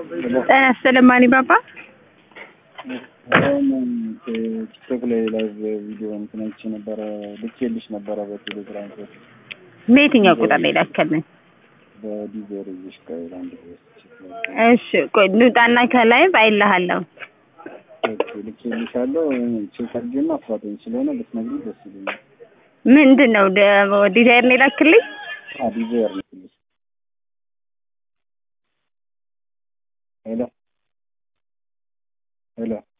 ጤና ይስጥልኝ ማኒ ባባ። አሁን ቲክቶክ ላይ ላይቭ ቪዲዮ እንትን አይቼ ነበረ ልኬልሽ ነበረ በቴሌግራም ሶች በየትኛው ቁጥር ላይ ላከልኝ? በዲዜር ይዤሽ ቆይ አንድ እሺ ቆይ ልውጣና ከላይ ባይልሃለሁ። ልኬልሻለሁ ቼክ አድርጌና አፋጠኝ ስለሆነ ብትነግሪኝ ደስ ይለኛል። ምንድን ነው ደ- ዲዛይር ነው የላክልኝ? ዲዜር ልክልሽ ሄሎ ሄሎ